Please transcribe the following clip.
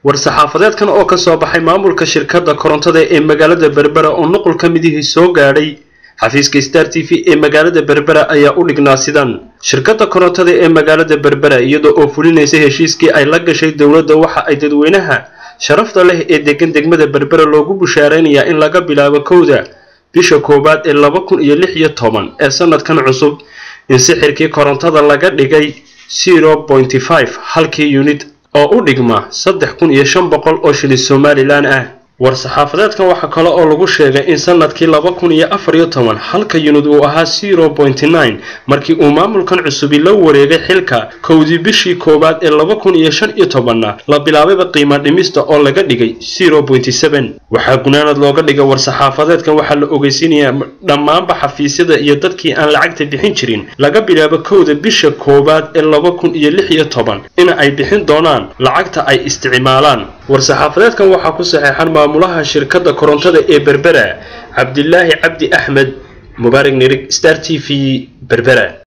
war-saxaafadeedkan oo ka soo baxay maamulka shirkadda korontada ee magaalada berbera oo nuqul ka midihii soo gaadhay xafiiska star t v ee magaalada berbera ayaa u dhignaa sidan shirkadda korontada ee magaalada berbera iyada oo fulinaysa heshiiskii ay la gashay dowladda waxa ay dadweynaha sharafta leh ee degan degmada berbera loogu bushaaraynayaa in laga bilaabo kowda bisha koowaad ee laba kun iyo lix iyo toban ee sanadkan cusub in sixirkii korontada laga dhigay zero pointy five halkii unit oo u dhigma saddex kun iyo shan boqol oo shilin somalilan ah war-saxaafadeedkan waxaa kale oo lagu sheegay in sanadkii laba kun iyo afar iyo toban halka yunid uu ahaa zero pointy nine markii uu maamulkan cusubi la wareegay xilka kowdii bishii koowaad ee laba kun iyo shan iyo tobanna la bilaabayba qiimo dhimista oo laga dhigay zero pointy seven waxaa gunaanad looga dhigay war-saxaafadeedkan waxaa la ogeysiinayaa dhammaanba xafiisyada iyo dadkii aan lacagta bixin jirin laga bilaabo kowda bisha koowaad ee laba kun iyo lix iyo toban in ay bixin doonaan lacagta ay isticmaalaan war-saxaafadeedkan waxaa ku saxeexan maamulaha shirkadda korontada ee berbera cabdilaahi cabdi axmed mubaarak nirig star t v berbera